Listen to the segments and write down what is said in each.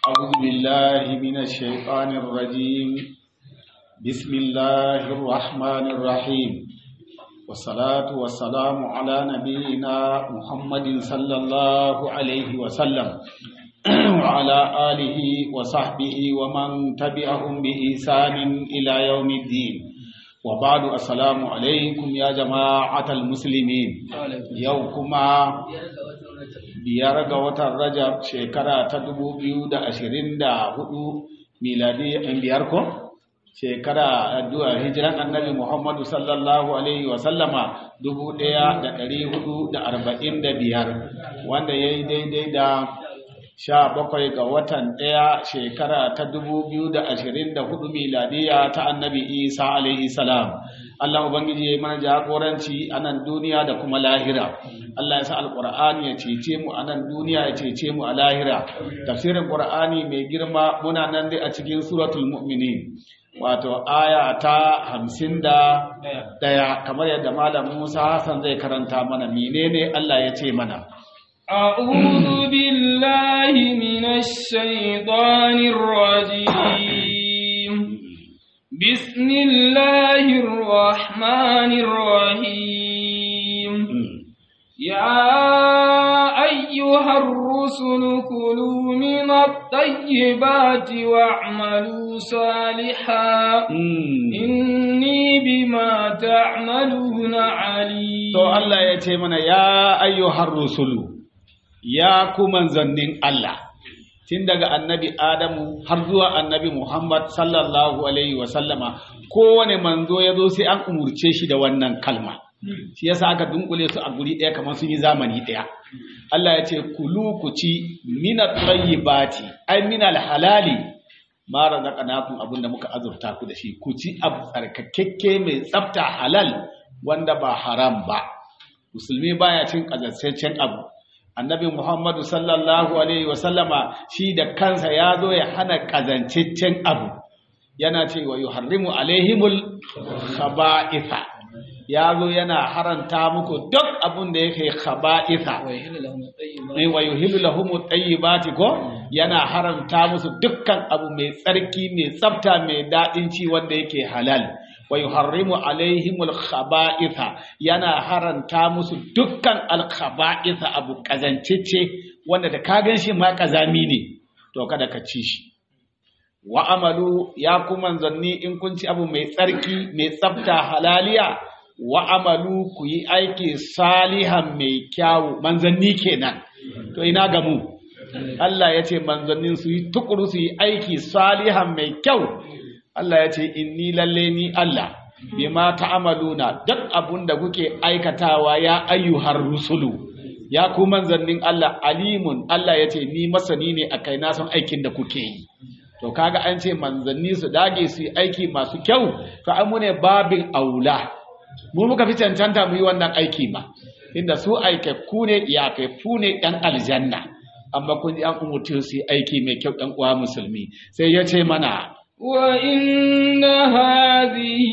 أعوذ بالله من الشيطان الرجيم بسم الله الرحمن الرحيم والصلاة والسلام على نبينا محمد صلى الله عليه وسلم وعلى آله وصحبه ومن تبعهم بإحسان إلى يوم الدين وبعد السلام عليكم يا جماعة المسلمين يوكما biyar ga watan rajab shekara ta dubu biyu da ashirin da hudu miladi in biyar ko shekara addu'a hijiran annabi muhammadu sallallahu alaihi wasallama dubu daya da dari hudu da arba'in da biyar wanda ya yi daidai da sha bakwai ga watan daya shekara ta dubu biyu da ashirin da hudu miladiya ta annabi isa alaihi salam Allah Ubangiji ya yi mana jagoranci a nan duniya da kuma lahira. Allah ya sa Alƙur'ani ya cece mu a nan duniya ya cece mu a lahira. Tafsirin Ƙur'ani mai girma muna nan dai a cikin suratul mu'minin. Wato aya ta hamsin da ɗaya kamar yadda Malam Musa Hassan zai karanta mana menene Allah ya ce mana. أعوذ بالله من الشيطان الرجيم بسم الله الرحمن الرحيم يا أيها الرسل كلوا من الطيبات واعملوا صالحا إني بما تعملون عليم تو الله يتمنى يا أيها الرسل يا كمن زنين الله tun daga annabi Adamu har zuwa annabi Muhammad sallallahu Alaihi wasallama kowane manzo ya zo sai an umurce shi da wannan kalma. Shi yasa aka dunkule su a guri ɗaya kamar sun yi zamani ɗaya. Allah ya ce, Kulu ku ci mina bati, ai mina halali, mara na ƙanakun abin da muka azurta ku da shi, ku ci abu tsarkakekke mai tsafta halal wanda ba haram ba. Musulmi baya cin ƙazassancen abu. annabi Muhammadu sallallahu Alaihi wasallama shi da kansa ya zo ya hana ƙazanciccen abu yana ce wa yuharrimu alaihimul khaba'itha ya zo yana haranta muku duk abun da yake khaba'itha wa yuhillu lahum tayyibati ko yana haramta musu dukkan abu mai tsarki mai tsafta mai daɗin ci wanda yake halal wa yuharrimu alaihimul khaba'itha yana haranta musu dukkan alkhaba'itha abu kazancece wanda da ka gan shi ma kazami ne to kada ka ci shi wa amalu ya kuma zanni in kun ci abu mai tsarki mai tsafta halaliya wa amalu ku yi aiki salihan mai kyawu manzanni kenan to ina ga mu Allah ya ce manzannin su yi tukuru su yi aiki salihan mai kyau Allah ya ce inni lalle ni Allah bima ta'amaluna duk abun da kuke aikatawa ya ayyuhar rusulu ya ku manzannin Allah alimun Allah ya ce ni masani ne a kai na san aikin da kuke yi to kaga an ce manzanni su dage su yi aiki masu kyau to an mune babin aula mu muka fi cancanta mu yi wannan aiki ba inda su aikakku ne iyakakku ne ɗan aljanna amma kun ji an umurce su yi aiki mai kyau ɗan uwa musulmi sai ya ce mana وإن هذه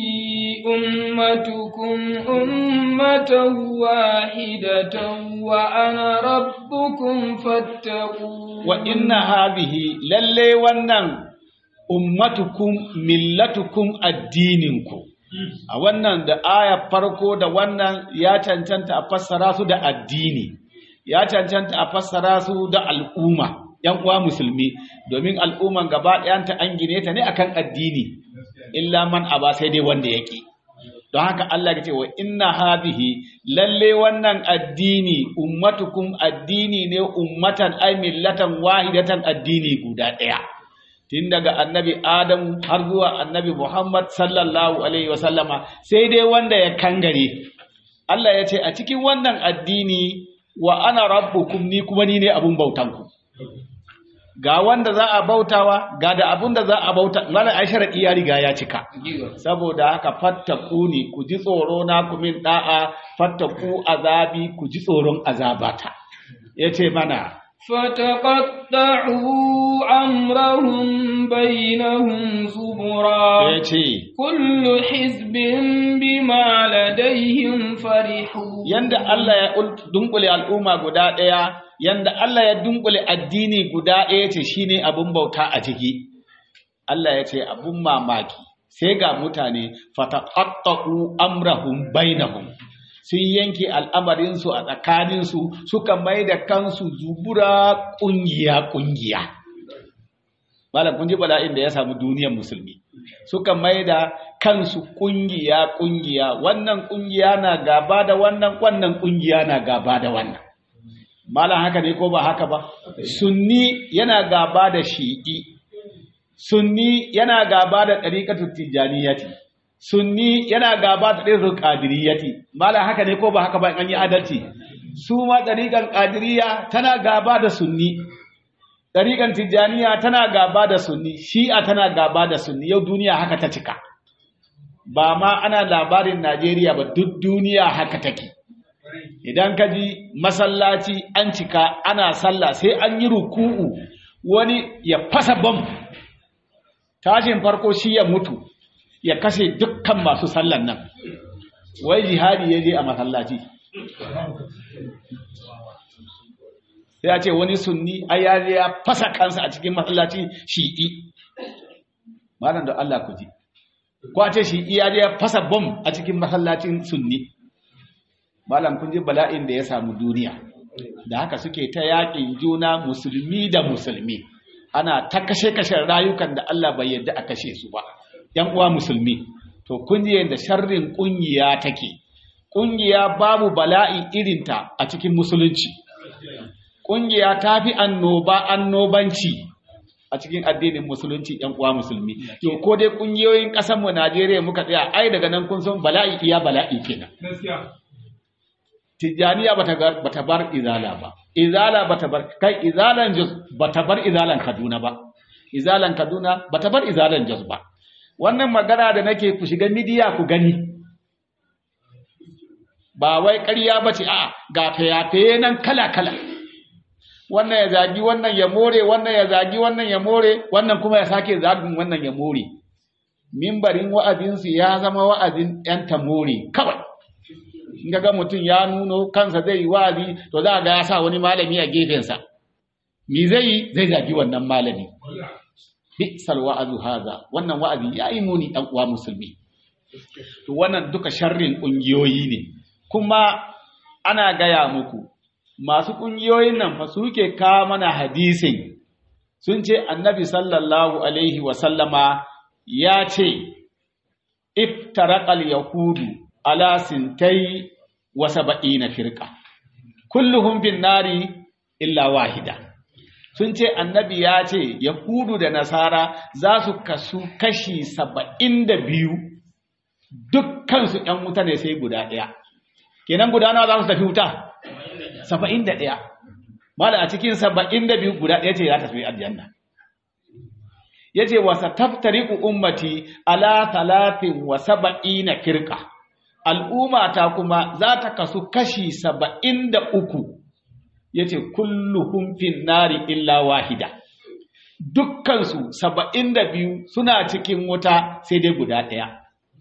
أمتكم أمة واحدة وأنا ربكم فاتقون وإن هذه للي ونن أمتكم ملتكم الدينكم a wannan da aya farko da wannan ya cancanta a fassara su da addini ya cancanta a fassara su da al'umma ‘yan uwa musulmi domin al'umman gaba ɗayanta an gine ta ne akan addini illa man aba sai dai wanda yake don haka Allah ya ce wa inna hadhihi lalle wannan addini ummatukum addini ne ummatan ay millatan wahidatan addini guda ɗaya tun daga annabi Adam har zuwa annabi Muhammad sallallahu alaihi wasallama sai dai wanda ya kangare Allah ya ce a cikin wannan addini wa ana rabbukum ni kuma ni ne abun bautanku ga wanda za a bautawa ga da abun da za a bauta mana ai sharadi ya riga ya cika saboda haka fattaku ni ku ji tsoro na ku min da'a fattaku azabi ku ji tsoron azabata yace mana فتقطعوا أمرهم بينهم زبرا ya ce كل حزب بما لديهم فرحون yanda Allah ya ul- dunkule al'umma guda ɗaya yanda Allah ya dunkule addini guda ɗaya ce shine abin bauta a ciki Allah ya ce abun mamaki sai ga mutane fataqatta'u amrahum bainahum sun yanke al'amarinsu a tsakaninsu suka mai da kansu zubura ƙungiya ƙungiya malam kun ji bala'in da ya samu duniyar musulmi suka mai da kansu kungiya kungiya wannan kungiya na gaba da wannan wannan kungiya na gaba da wannan malam haka ne ko ba haka ba sunni yana gaba da shi'i sunni yana gaba da ɗariƙatu tijjaniyati sunni yana gaba da ɗariƙatu ƙadiriyati malam haka ne ko ba haka ba in an yi adalci su ma ɗariƙan ƙadiriya tana gaba da sunni ɗariƙan tijjaniya tana gaba da sunni shi'a tana gaba da sunni yau duniya haka ta cika ba ma ana labarin najeriya ba duk duniya haka take idan ka ji masallaci an cika ana sallah sai an yi ruku'u wani ya fasa bam tashin farko shi ya mutu ya kashe dukkan masu sallan nan wai jihadi ya je a masallaci sai a ce wani sunni ai ya je ya fasa kansa a cikin masallaci shi'i malam da Allah ku ji ko a ce shi'i ya je ya fasa bom a cikin masallacin sunni malam kun ji bala'in da ya samu duniya da haka suke ta yaƙin juna musulmi da musulmi ana ta kashe-kashen rayukan da Allah bai yarda a kashe su ba ‘yan uwa musulmi to kun ji yadda sharrin ƙungiya take ƙungiya babu bala'i irinta a cikin musulunci ƙungiya ta fi annoba annobanci a cikin addinin musulunci ‘yan uwa musulmi to ko dai ƙungiyoyin ƙasarmu Najeriya muka tsaya ai daga nan kun san bala'i iya bala'i kenan Tijjaniya bata gar- bata bar izala ba izala bata bar kai izalan jos bata bar izalan Kaduna ba izalan Kaduna bata bar izalan jos ba wannan magana da nake ku shiga midiya ku gani ba wai ƙarya ba ce a ga fayafaye nan kala-kala wannan ya zagi wannan ya more wannan ya zagi wannan ya more wannan kuma ya sake zagin wannan ya more mimbarin wa'azinsu ya zama wa'azin ‘yan tamore kawai in ga mutum ya nuno kansa zai yi wa'azi to za a ga ya sa wani malami a gefensa mi zai yi zai zagi wannan malami bi'sal wa'azu haza wannan wa'azi ya yi muni ɗan uwa musulmi to wannan duka sharrin ƙungiyoyi ne kuma ana gaya muku masu ƙungiyoyin nan fa suke kawo mana hadisin sun ce annabi sallallahu alaihi wasallama ya ce iftaraqal yahudu ala sintai wa saba'ina firqa kulluhum fin nari illa wahida sun ce annabi ya ce yahudu da nasara za su kasu kashi saba'in da biyu dukkansu ‘yan wuta ne sai guda ɗaya kenan guda nawa za su tafi wuta saba'in da ɗaya mala a cikin saba'in da biyu guda ɗaya ce za ta tafi aljanna ya ce wasa taftariku ummati ala talatin wa saba'ina firka al'ummata kuma za ta kasu kashi saba'in da uku ya ce kulluhum fin nari illa wahida dukkansu saba'in da biyu suna cikin wuta sai dai guda ɗaya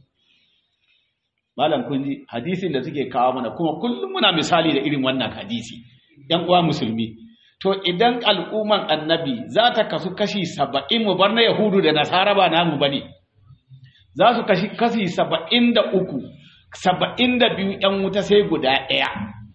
malam kun ji hadisin da suke kawo mana kuma kullum muna misali da irin wannan hadisi ‘yan uwa musulmi to idan al'umman annabi za ta kasu kashi saba'in mu bar na yahudu da nasara ba namu ba ne za su kashi kashi saba'in da uku saba'in da biyu ‘yan wuta sai guda ɗaya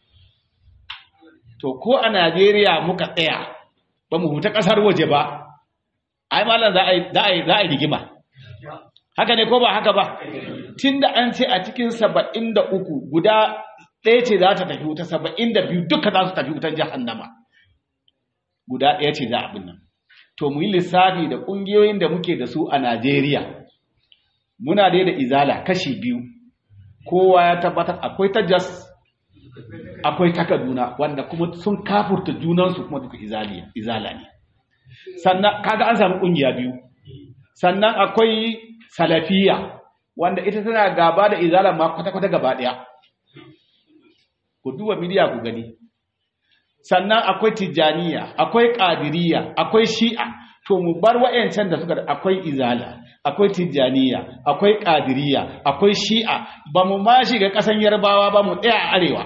to ko a Najeriya muka tsaya ba mu huta ƙasar waje ba ai malam za a yi za a yi za a yi rigima haka ne ko ba haka ba tunda an ce a cikin saba'in da uku guda ɗaya ce za ta tafi wuta saba'in da biyu duka za su tafi wutar jahannama guda ɗaya ce za a bin nan to mu yi lissafi da ƙungiyoyin da muke da su a Najeriya muna dai da izala kashi biyu kowa ya tabbatar akwai ta jas akwai ta kaduna wanda kuma sun kafurta junansu kuma duka izaliya izala ne sannan kaga an samu kungiya biyu sannan akwai salafiya wanda ita tana gaba da izala ma kwata-kwata gaba daya ku duba midiya ku gani sannan akwai tijaniya akwai ƙadiriya akwai shi'a to mu bar wa'yancan da suka akwai izala akwai tijaniya akwai ƙadiriya akwai shi'a ba mu ma shiga ƙasan yarbawa ba mu ɗaya a arewa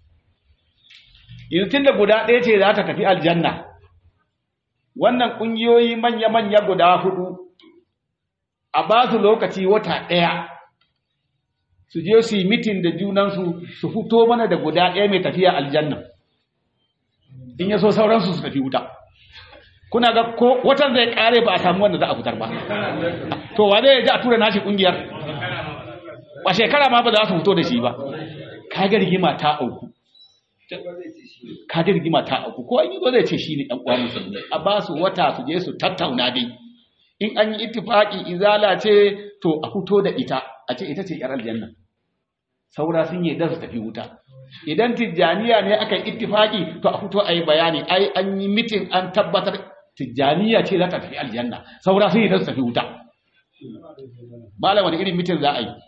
yanzu tun da guda ɗaya ce za ta tafi aljanna wannan ƙungiyoyi manya-manya guda hudu a ba su lokaci wata ɗaya su je su yi mitin da junansu su fito mana da guda ɗaya mai tafiya aljanna in ya so sauransu su tafi wuta kuna ga ko watan zai kare ba a samu wanda za a fitar ba to wa zai ji a tura nashi kungiyar ba shekara ma ba za su fito da shi ba kaga rigima ta auku kaga rigima ta auku ko an yi zai ce shi ne ɗan uwa musulmi a ba su wata su je su tattauna dai in an yi ittifaki izala ce to a fito da ita a ce ita ce yar aljanna saura sun yi da su tafi wuta idan tijjaniya ne aka yi ittifaki to a fito a yi bayani ai an yi mitin an tabbatar tijjaniya ce za ta tafi aljanna saura sun yi da su tafi wuta malam wani irin mitin za a yi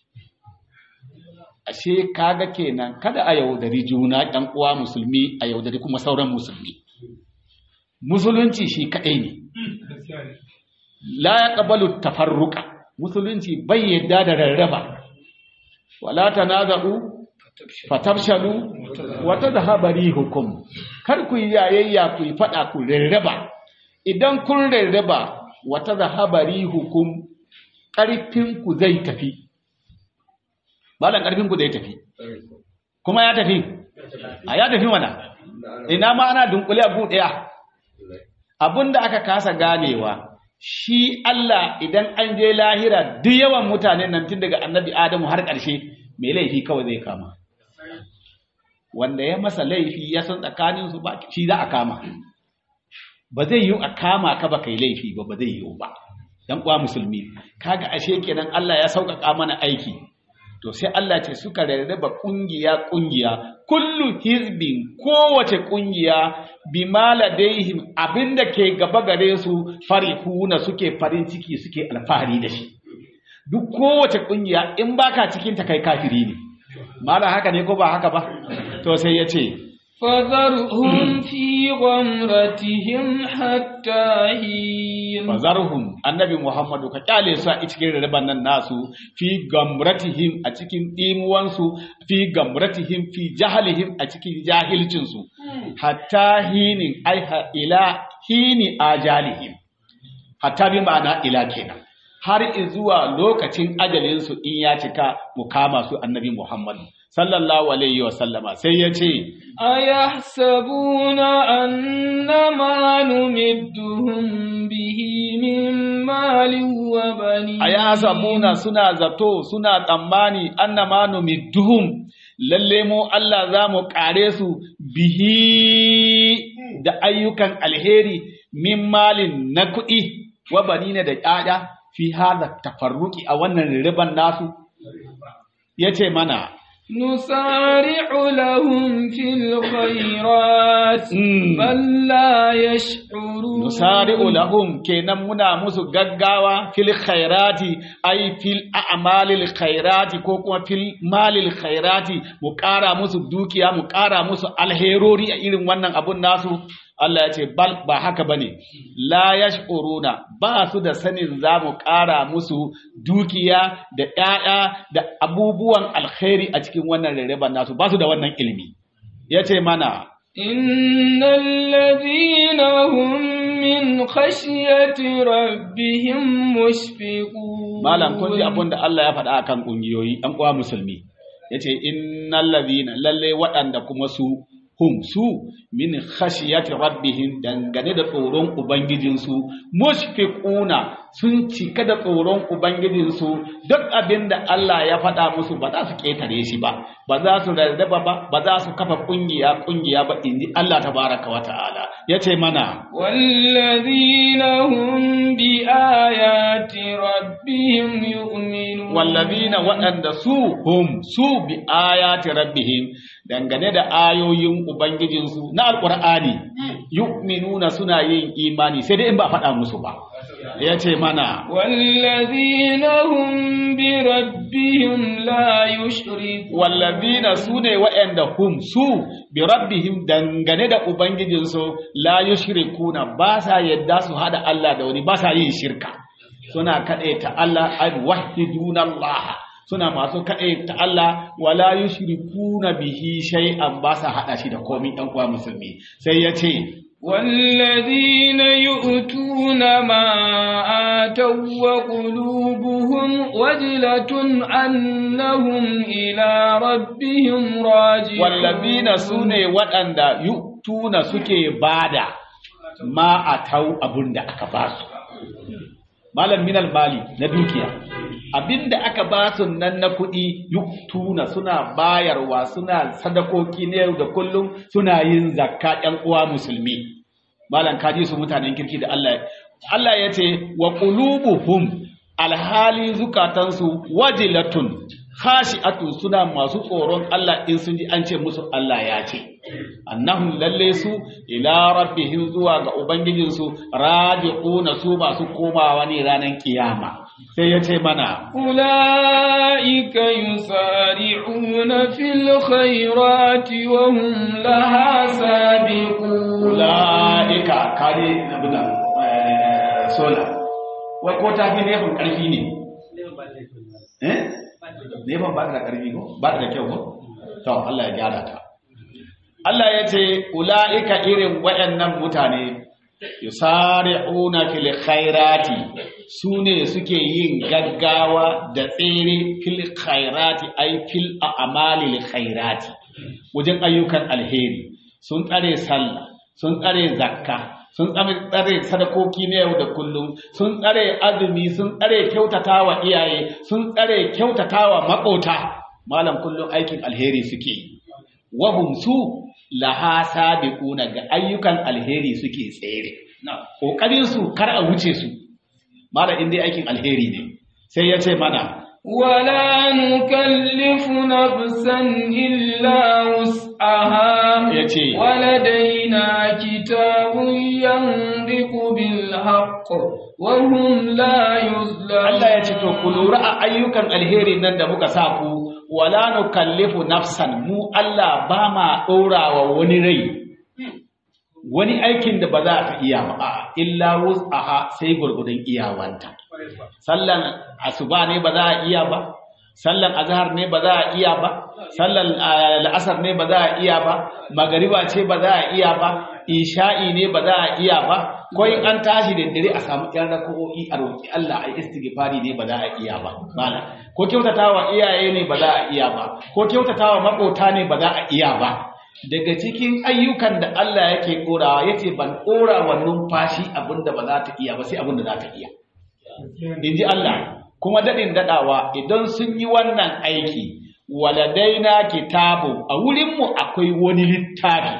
ashe kaga kenan kada a yaudari juna ɗan uwa musulmi a yaudari kuma sauran musulmi musulunci shi kaɗai ne la ya ƙabalu tafarruka musulunci bai yadda da rarraba wala tanaza'u fatabshalu wa tadhhabu rihukum kar ku yi yayayya ku yi fada ku rarraba idan kun rarraba wa tadhhabu rihukum karfin ku zai tafi malan karfin ku zai tafi kuma ya tafi a ya tafi mana ina ma ana dunkule abu daya abinda aka kasa ganewa shi Allah idan an je lahira duk yawan mutanen nan tun daga annabi Adamu har ƙarshe mai laifi kawai zai kama wanda ya masa laifi ya san tsakanin su ba shi za a kama ba zai yi a kama ka ba kai laifi ba ba zai yi ba dan uwa musulmi kaga ashe kenan Allah ya sauƙaƙa mana aiki to sai Allah ce suka rarraba kungiya kungiya kullu hizbin kowace kungiya bima ladaihim abinda ke gaba gare su farihuna suke farin ciki suke alfahari da shi duk kowace kungiya in baka cikin ta kai kafiri ne mala haka ne ko ba haka ba to sai ya ce فذرهم في غمرتهم حتى حين fazarhum annabi muhammadu ka kyale su a cikin riban nan nasu fi gamratihim a cikin dimuwansu fi gamratihim fi jahalihim a cikin jahilcinsu hatta hinin ai ha- ila hini ajalihim hatta bi ma'ana ila kenan har zuwa lokacin ajalinsu in ya cika mu kama su annabi muhammadu sallallahu alaihi wa sallama sai ya ce أيحسبون أن ما نمدهم به من مال وبنين aya sabuna suna zato suna tsammani annama numidduhum lalle mu Allah za mu kare su bihi da ayyukan alheri min malin na kuɗi wa banina da ƴaƴa fi hada tafarruki a wannan riban nasu yace mana نسارع لهم في الخيرات Mm. بل لا يشعرون nusari'u lahum kenan muna musu gaggawa fil khairati ay fil a'malil khairati ko kuma fil malil khairati mu ƙara musu dukiya mu ƙara musu alherori a irin wannan abun nasu Allah ya ce bal ba haka bane la yash'uruna ba su da sanin za mu ƙara musu dukiya da ƴaƴa da abubuwan alkhairi a cikin wannan rarraban nasu ba su da wannan ilimi yace mana إن الذين هم من خشية ربهم مشفقون Malam kun ji abin da Allah ya faɗa akan ƙungiyoyi ɗan uwa musulmi yace innal ladhina lalle waɗanda kuma su hum su min khashiyati rabbihim dangane da tsoron ubangijinsu mushfiquna sun cika da tsoron ubangijinsu duk abin da Allah ya faɗa musu ba za su ƙetare shi ba ba za su rarraba ba ba za su kafa ƙungiya ƙungiya ba inji Allah tabaraka wa ta'ala yace mana والذين هم بآيات ربهم يؤمنون wallazina waɗanda su hum su bi ayati rabbihim dangane da ayoyin ubangijinsu na alqur'ani yu'minuna suna yin imani sai dai in ba faɗa musu ba yace mana والذين هم بربهم لا يشركون wallazina sune wa'anda hum su bi rabbihim dangane da ubangijinsu la yushrikuna ba sa yadda su hada Allah da wani ba sa yin shirka suna ta Allah ay wahiduna Allah suna masu ta Allah wala yushrikuna bihi shay'an ba sa hada shi da komai dan uwa musulmi sai ya ce والذين يؤتون ما آتوا وقلوبهم وجلة أنهم إلى ربهم راجعون wallazina sune waɗanda yu'tuna suke bada ma atau abunda aka basu malam minal mali na dukiya abinda aka basu nan na kuɗi yu'tuna suna bayarwa suna sadakoki na yau da kullum suna yin zakka ƴan uwa musulmi malam kaji su mutanen kirki da Allah Allah ya ce wa qulubuhum alhali zukatansu wajilatun khashi'atun suna masu tsoron Allah in sun ji an ce musu Allah ya ce annahum lalle su ila rabbihim zuwa ga ubangijinsu raji'una su masu komawa ne ranar kiyama sai ya ce mana أولئك يسارعون في الخيرات وهم لها سابقون ula'ika kare na bida sola wai ko ta fi nefin ƙarfi ne eh nefin ba ta da ƙarfi ko ba ta da kyau ko to Allah ya gyara ta Allah ya ce ula'ika irin waɗannan mutane yusari'una fil khairati sune suke yin gaggawa da tsere fil khairati ay fil a'malil khairati wajen ayyukan alheri sun tsare sallah sun tsare zakka sun tsare sadakoki na yau da kullum sun tsare azumi sun tsare kyautatawa iyaye sun tsare kyautatawa makota malam kullum aikin alheri suke yi wahum su laha sabiquna ga ayyukan alheri suke tsere kokarin su kar a wuce su malam in dai aikin alheri ne sai ya ce mana ولا نكلف نفسا إلا وسعها yace ولدينا كتاب ينطق بالحق وهم لا يظلمون Allah ya ce to ku lura a ayyukan alheri nan da muka sa ku wala nukallifu nafsan mu Allah ba ma ɗorawa wani rai wani aikin da ba za ta iya ba a'a, illa wus'aha sai gurgudun iyawanta sallan asuba ne ba za a iya ba sallan azhar ne ba za a iya ba sallan ah, la'asar ne ba za a iya ba magariba ce ba za a iya ba isha'i ne ba za a iya ba ko in an tashi da dare a samu ƴan raka'o'i a roƙi Allah ai istighfari ne ba za a iya ba mala ko kyautatawa iyaye ne ba za a iya ba ko kyautatawa makota ne ba za a iya ba daga cikin ayyukan da Allah yake korawa yace ban kora wa numfashi abinda ba za ta iya ba sai abinda za ta iya in ji Allah kuma daɗin daɗawa idan sun yi wannan aiki waladaina kitabu a wurinmu akwai wani littafi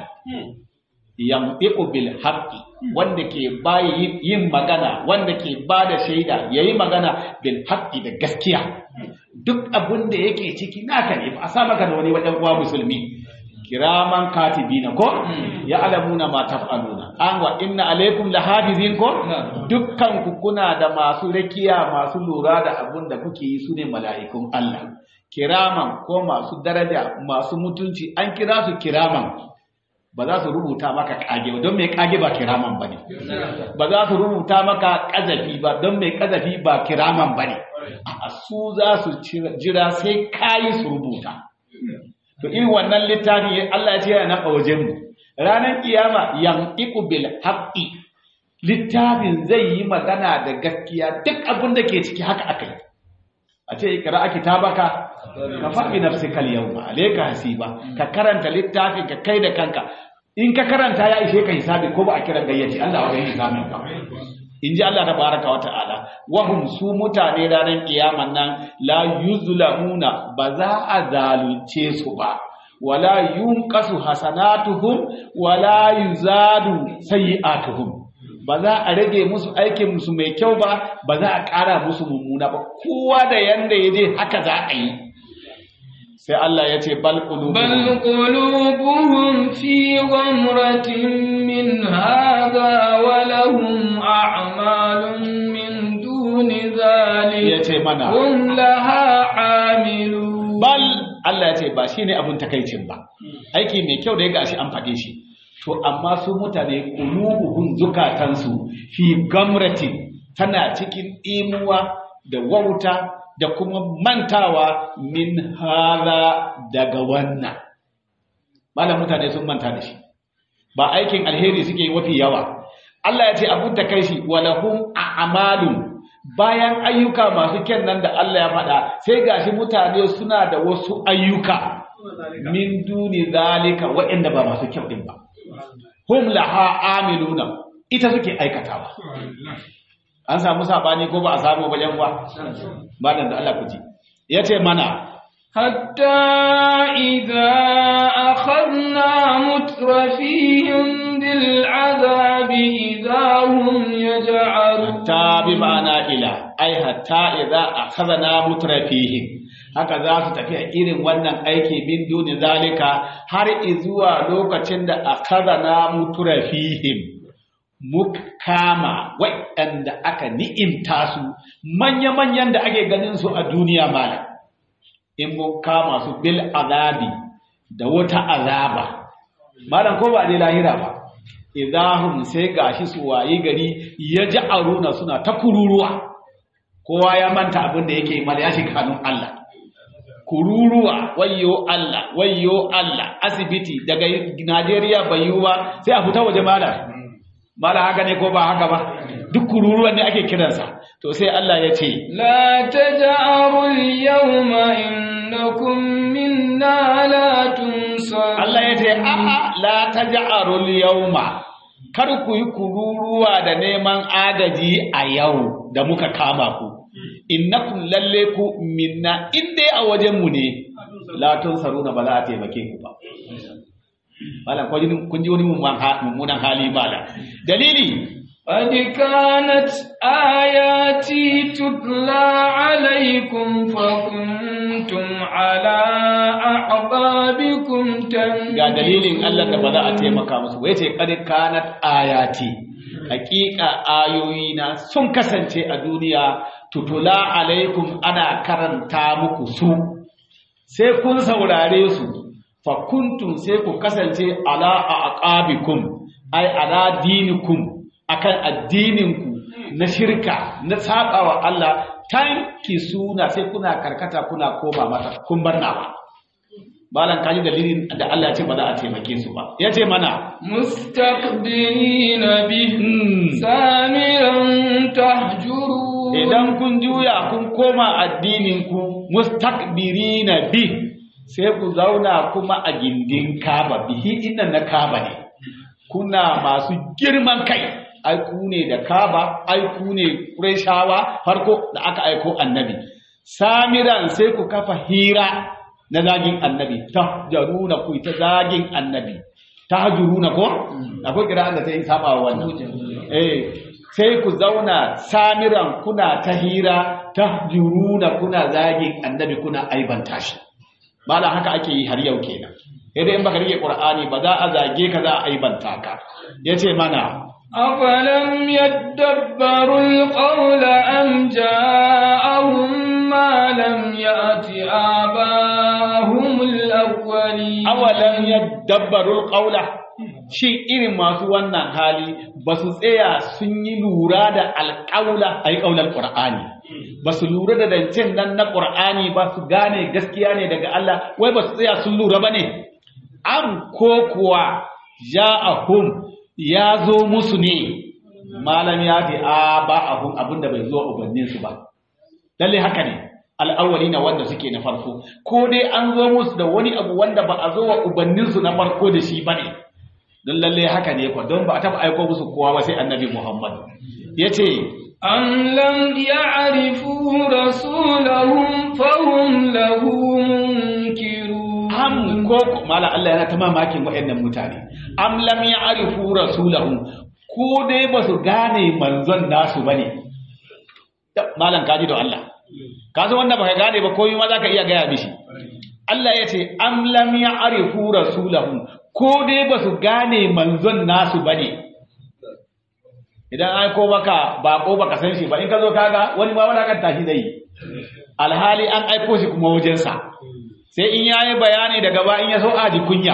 yamɗiƙu bil haqqi wanda ke bayi yin magana wanda ke ba da shaida yayi magana bil haqqi da gaskiya duk abin da yake ciki naka ne ba a sa maka da wani wajen uwa musulmi kiraman katibina ko ya alamuna ma taf'aluna an wa inna alaikum lahafizin ko dukkan ku kuna da masu rakiya masu lura da abun da kuke yi sune mala'ikun Allah kiraman ko masu daraja masu mutunci an kira su kiraman ba za su rubuta maka kage ba don mai kage ba kiraman bane ba za su rubuta maka kazafi ba don mai kazafi ba kiraman bane a su za su jira sai kayi su rubuta to irin wannan littafi Allah ya ce yana nan a wajen mu ranar kiyama yanqiqu bil haqqi littafin zai yi magana da gaskiya duk abin da ke ciki haka akai a ce ikra kitabaka ka faɗi nafsikal yawma alayka hasiba ka karanta littafin ka kai da kanka in ka karanta ya ishe ka hisabi ko ba a kiran gayyaci Allah wa hisabin ka in ji Allah tabaraka wa ta'ala wahum su mutane ranar kiyaman nan la yuzlamuna ba za a zalunce su ba wala yunqasu hasanatuhum wala yuzadu sayi'atuhum ba za a rage musu aikin musu mai kyau ba ba za a ƙara musu mummuna ba kowa da yanda ya je haka za a yi sai Allah ya ce bal qulubuhum بل قلوبهم في غمرة من هذا ولهم أعمال من دون ذلك ya ce mana هم لها عاملون bal Allah ya ce ba shine abun takaicin ba aiki mai kyau da ya gashi an faɗe shi to amma su mutane qulubuhum zukatansu fi gamratin tana cikin imuwa da wauta da kuma mantawa min hada daga wannan malam mutane sun manta da shi ba aikin alheri suke yi mafi yawa Allah ya ce abun takaici walahum a'malun bayan ayyuka masu kyan nan da Allah ya faɗa sai gashi mutane suna da wasu ayyuka min duni zalika waɗanda ba masu kyau din ba hum laha amiluna ita suke aikatawa an samu sabani ko ba a samu ba yan uwa ba da Allah ku ji yace mana حتى إذا أخذنا مترفيهم بالعذاب إذا هم يجعلون ta bi ma'ana ila ai hatta idza akhadna mutrafihim haka za su tafi a irin wannan aiki min duni zalika har izuwa lokacin da akhadna mutrafihim mukama waɗanda aka ni'imta su manya-manyan da ake ganin su a duniya malam in mun kama su bil azabi da wata azaba malam ko ba dai lahira ba idahum sai gashi su wayi gari ya ji aruna suna ta kururuwa kowa ya manta abin da yake mala ya shiga hannun Allah kururuwa wayyo Allah wayyo Allah asibiti daga Najeriya bai yiwu ba sai a fita waje malam malam haka ne ko ba haka ba duk kururuwan ne ake kiransa to sai Allah ya ce لا تجأروا اليوم إنكم منا لا تنصرون Allah ya ce a'a la taj'arul yawma kar ku yi kururuwa da neman agaji a yau da muka kama ku innakum lalle ku minna inda a wajen mu ne la tunsaruna ba za a taimake ku ba malam kun ji- kun ji wani mummunan hali malam dalili قد كانت آياتي تتلى عليكم فكنتم على أعقابكم تنكرون ga dalilin Allah da ba za a taimaka musu wai ce kad kanat ayati hakika ayoyi na sun kasance a duniya tutula alaikum ana karanta muku su sai kun saurare su fa kuntum sai ku kasance ala aqabikum ai ala dinikum akan addininku na shirka na sabawa Allah tanki suna sai kuna karkata kuna koma mata kun bar nawa malan kaji dalilin da Allah ya ce ba za a taimake su ba ya ce mana مستكبرين به hmm, سامرا تهجرون idan kun juya kun koma addininku mustakbirina bi sai ku zauna kuma a gindin kaba bihi innan na kaba ne kuna masu girman kai ai ku ne da kaba ai ku ne ƙureshawa farko da aka aiko annabi samiran sai ku kafa hira na zagin annabi ta jaruna ku ta zagin annabi ta hajuruna ko akwai kira'an da ta yi saba wa wannan eh sai ku zauna samiran kuna ta hira ta juruna kuna zagin annabi kuna aibanta shi mala haka ake yi har yau kenan sai dai in baka rike qur'ani ba za a zage ka za a aibanta ka yace mana أفلم يدبروا القول أم جاءهم ما لم يأت آباهم الأولين awalam yadabbaru alqawla shi irin masu wannan hali ba su tsaya sun yi lura da alƙaula ai ƙaunar qur'ani ba su lura da dancin nan na qur'ani ba su gane gaskiya ne daga Allah wai ba su tsaya sun lura ba ne am ko kuwa ja'ahum ya zo musu ne malam ya fi a ba abun abinda bai zo ubanninsu ba lalle haka ne al'awwali na wanda suke na farko ko dai an zo musu da wani abu wanda ba a zo wa ubanninsu na farko da shi ba ne don lalle haka ne kwa don ba a taɓa aiko musu kowa ba sai annabi muhammad ya ce أم لم يعرفوا رسولهم فهم له منكرون am ko ko- mala Allah yana ta mamakin waɗannan mutane am lam ya'rifu rasulahum ko dai ba su gane manzon nasu bane malam kaji da Allah ka san wanda baka gane ba komai ma zaka iya gaya mishi Allah ya ce am lam ya'rifu rasulahum ko dai ba su gane manzon nasu bane idan ai ko baka bako baka san shi ba in ka zo kaga wani ma wala kan tashi zai alhali an aiko shi kuma wajensa sai in yayi bayani daga ba in ya so aji kunya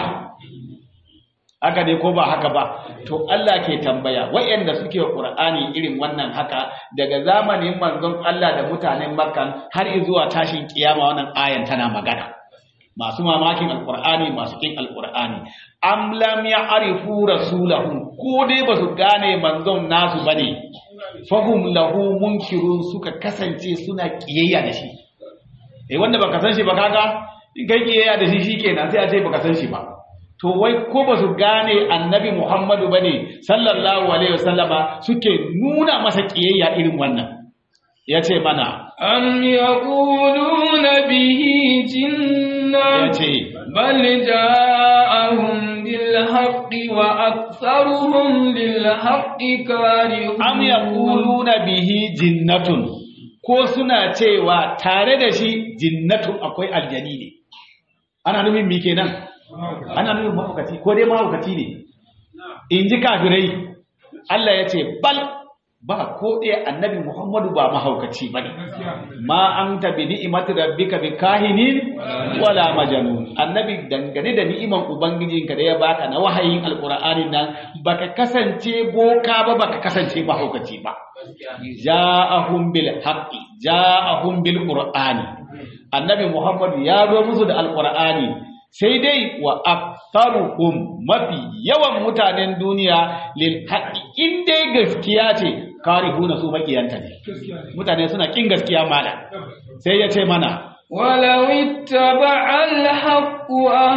haka ne ko ba haka ba to Allah ke tambaya wayanda suke Qur'ani irin wannan haka daga zamanin manzon Allah da mutanen Makka har zuwa tashin kiyama wannan ayan tana magana masu mamakin alqur'ani masu kin alqur'ani am lam ya'rifu rasulahu ko dai ba su gane manzon nasu bane fahum lahu munkirun suka kasance suna kiyayya da shi eh wanda baka san shi ba kaga in kai kiyayya da shi shikenan sai a ce baka san shi ba to wai ko ba su gane annabi Muhammadu bane sallallahu alaihi wasallama suke nuna masa kiyayya irin wannan yace mana am yaquluna bihi jinna yace bal ja'ahum bil haqqi wa aktharuhum lil haqqi karihun am yaquluna bihi jinnatun ko suna cewa tare da shi jinnatun akwai aljani ne ana nufin mi kenan ana nufin mahaukaci ko dai mahaukaci ne in ji kafirai Allah ya ce bal ba ko ɗaya annabi Muhammadu ba mahaukaci ba ne ma an ta bi ni'imati rabbika bi kahinin wala majanun annabi dangane da ni'iman ubangijinka da ya baka na wahayin alqur'ani nan baka kasance boka ba baka kasance mahaukaci ba ja'ahum bil haqqi ja'ahum bil qur'ani annabi Muhammadu ya zo musu da alqur'ani sai dai wa aktharuhum mafi yawan mutanen duniya lil haqqi in dai gaskiya ce karihuna su makiyanta ne mutane suna kin gaskiya mala sai ya ce mana ولو اتبع الحق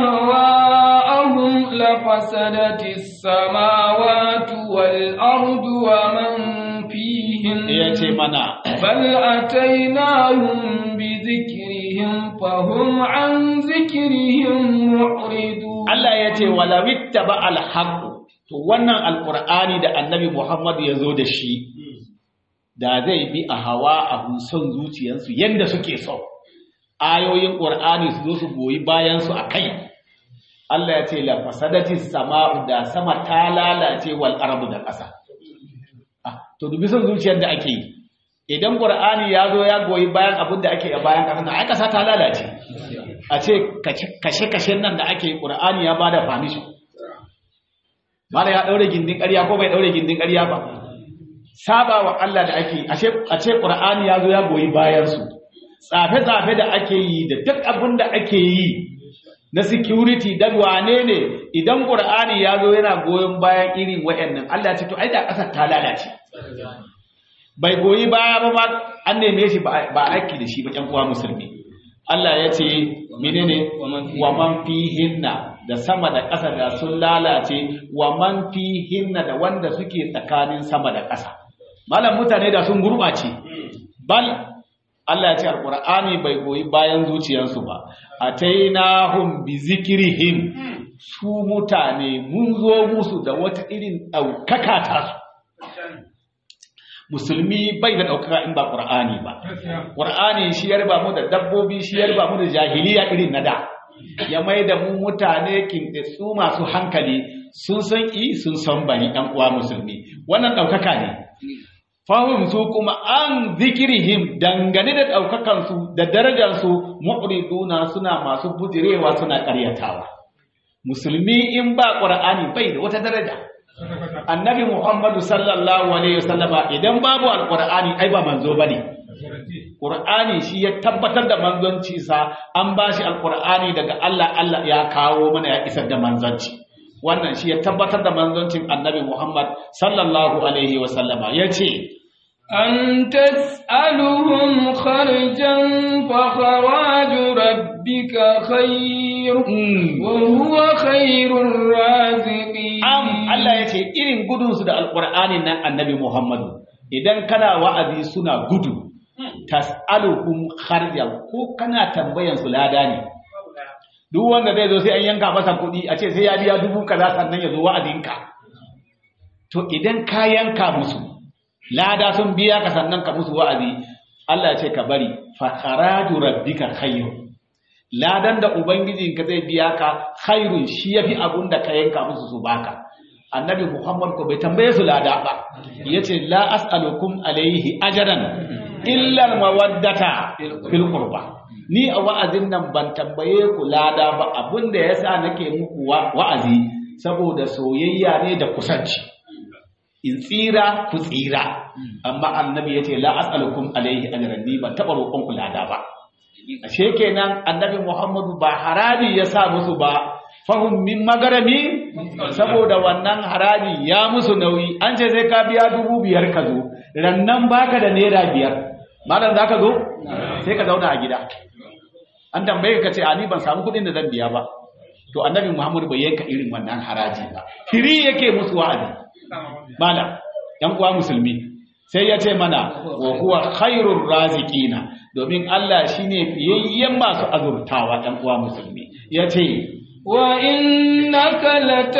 أهواءهم لفسدت السماوات والأرض ومن فيهن ya ce mana بل أتيناهم بذكرهم فهم عن ذكرهم معرضون Allah ya ce wala wittaba al to wannan alqur'ani da annabi Muhammad ya zo da shi da zai bi a hawa a son zuciyarsu yanda suke so ayoyin qur'ani su zo su goyi bayan su akai Allah ya ce la fasadati sama'u da sama ta lalace wal ardu da ƙasa ah to dubi son zuciyar da ake yi idan qur'ani ya zo ya goyi bayan abin da ake a bayan ƙasa na ai ƙasa ta lalace a ce kashe-kashen nan da ake ƙura'ani ya ba da famishin mara ya ɗaure gindin ƙarya ko bai ɗaure gindin ƙarya ba saba wa Allah da ake a ce ƙura'ani ya zo ya goyi bayansu tsafe-tsafe da ake yi da duk abin da ake yi na security da wane ne idan ƙura'ani ya zo yana goyon bayan irin wa'annan Allah ce to ai da ƙasar ta lalace bai goyi baya ba ma an neme shi ba aiki da shi ba ƴan uwa musulmi Allah ya ce menene wa man fihinna da sama da ƙasa da sun lalace wa man fihinna da wanda suke tsakanin sama da ƙasa malam mutane da sun gurɓace bal Allah ya ce alqur'ani bai goyi bayan zuciyarsu ba atainahum bi zikrihim su mutane mun zo musu da wata irin ɗaukaka ta su musulmi bai da ɗaukaka in ba ƙur'ani ba ƙur'ani shi ya riba mu da dabbobi shi ya riba mu da jahiliya irin na da ya mai da mu mutane kintetsu masu hankali sun san i sun san bani ɗan uwa musulmi wannan ɗaukaka ne fahim su kuma an zikirihim dangane da ɗaukakansu da darajarsu mu'riduna suna masu bujirewa suna ƙaryatawa musulmi in ba ƙur'ani bai da wata daraja annabi muhammadu sallallahu alaihi wasallama idan babu alqur'ani ai ba manzo bane qur'ani shi ya tabbatar da manzonci sa an bashi alqur'ani daga Allah Allah ya kawo mana ya isar da manzonci wannan shi ya tabbatar da manzoncin annabi muhammad sallallahu alaihi wasallama yace أن تسألهم خرجا فخراج ربك خير وهو خير الرازقين am Allah ya ce irin gudunsu da alƙur'ani nan annabi Muhammadu idan kana wa'azi suna gudu tas'aluhum kharja ko kana tambayan su lada ne duk wanda zai zo sai an yanka masa kuɗi a ce sai ya biya dubu kaza sannan ya zo wa'azinka to idan ka yanka musu lada sun biya ka sannan ka musu wa'azi Allah ya ce ka bari fa kharaju rabbika khayr ladan da ubangijinka zai biya ka khairun shi yafi abun da ka yanka musu su baka annabi muhammad ko bai tambaye su lada ba yace la as'alukum alaihi ajran illa mawaddata fil qurba ni a wa'azin nan ban tambaye ku lada ba abun da yasa nake muku wa'azi saboda soyayya ne da kusanci in tsira ku tsira amma annabi yace la as'alukum alaihi ajran ni ban taba roƙon ku lada ba ashe kenan annabi muhammadu ba harabi ya sa musu ba fahim min magarami saboda wannan haraji ya musu nauyi an ce sai ka biya dubu biyar ka zo rannan baka da naira biyar malam za ka zo sai ka zauna a gida an tambaye ka ce a ni ban samu kuɗin da zan biya ba to annabi muhammadu bai yanka irin wannan haraji ba firi yake musu wa'azi malam yan uwa musulmi sai ya ce mana wa huwa khairur raziqina domin Allah shine fiyayyen masu azurtawa dan uwa musulmi yace wa innaka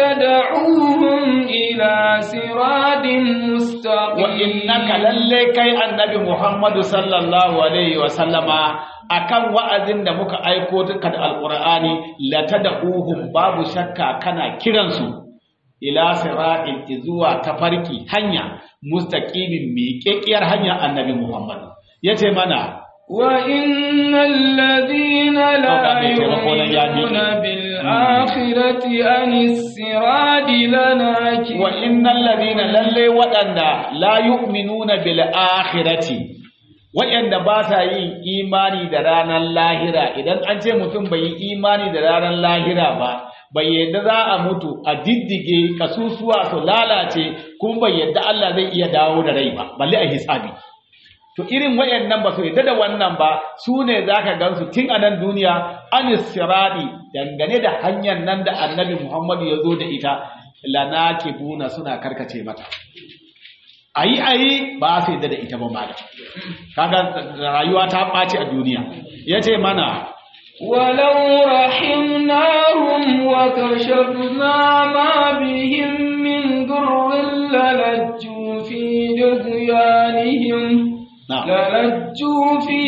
latad'uhum ila siratin mustaqim wa innaka lalle kai annabi Muhammadu sallallahu alaihi wa sallama akan wa'azin da muka aiko duka da alqur'ani latad'uhum babu shakka kana kiransu ila siratin zuwa tafarki hanya mustaqimin miƙeƙiyar hanya annabi Muhammad yace mana wa innal ladina la yu'minuna bil akhirati anis sirati lanaki wa innal ladina lalle waɗanda la yu'minuna bil akhirati waɗanda ba sa yin imani da ranar lahira idan an ce mutum bai yi imani da ranar lahira ba bai yadda za a mutu a diddige kasusuwa su lalace kuma bai yadda Allah zai iya dawo da rai ba balle a hisabi to irin wayannan ba su yadda da wannan ba su ne zaka gansu tun a nan duniya anis siradi dangane da hanyar nan da annabi Muhammadu ya zo da ita lanakibuna suna karkace mata ayi ayi ba su yadda da ita ba malam kaga rayuwa ta ɓaci a duniya yace mana ولو رحمناهم وكشفنا ما بهم من ضر للجوا في دغيانهم للجوا في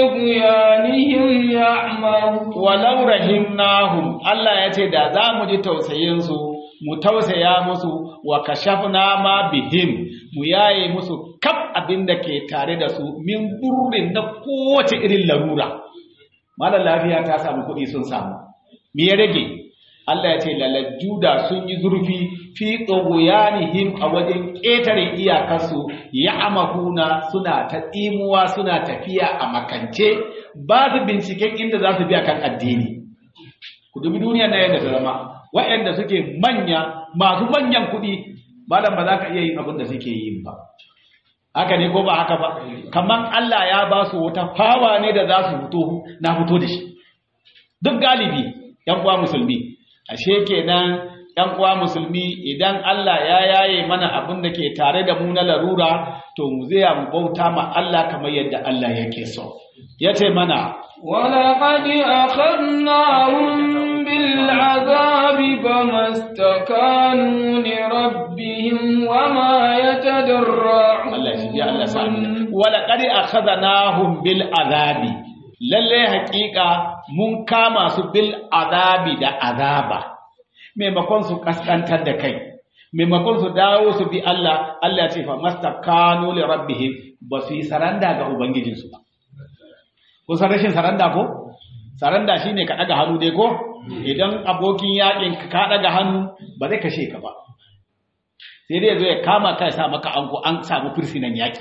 دغيانهم يعمهون ولو رحمناهم الله yace da za mu ji tausayin su mu tausaya musu wa kashafna ma bihim mu yaye musu kaf abin da ke tare da su min burrin na kowace irin larura malar lafiya ta samu kuɗi sun samu me ya rage Allah ya ce lalajjuda sun yi zurfi fi tsogoyanihim a wajen ƙetare iyakarsu ya amahuna suna ta tsimuwa suna tafiya a makance ba su binciken inda za su biya kan addini ku dubi duniya na yadda ta zama waɗanda suke manya masu manyan kuɗi malam ba za ka iya yin abin da suke yi ba haka ne ko ba haka ba kamar Allah ya ba su wata fawa ne da za su fito na fito da shi duk galibi yan uwa musulmi ashe kenan yan uwa musulmi idan Allah ya yaye mana abin da ke tare da mu na larura to mu zai mu bauta ma Allah kamar yadda Allah yake so yace mana ولقد أخذناهم بالعذاب فما استكانوا لربهم وما يتضرعون Allah shi ya Allah sami wala qad akhadnahum bil azabi lalle haƙiƙa mun kama su bil azabi da azaba maimakon su kaskantar da kai maimakon su dawo su bi Allah Allah ya ce fa mastakanu li rabbihim ba su yi saranda ga ubangijinsu ba kun san rashin saranda ko saranda shine ka daga hannu dai ko idan abokin yakin ka daga hannu ba zai kashe ka ba sai dai zo ya kama ka ya sa maka anko an samu fursinan yaki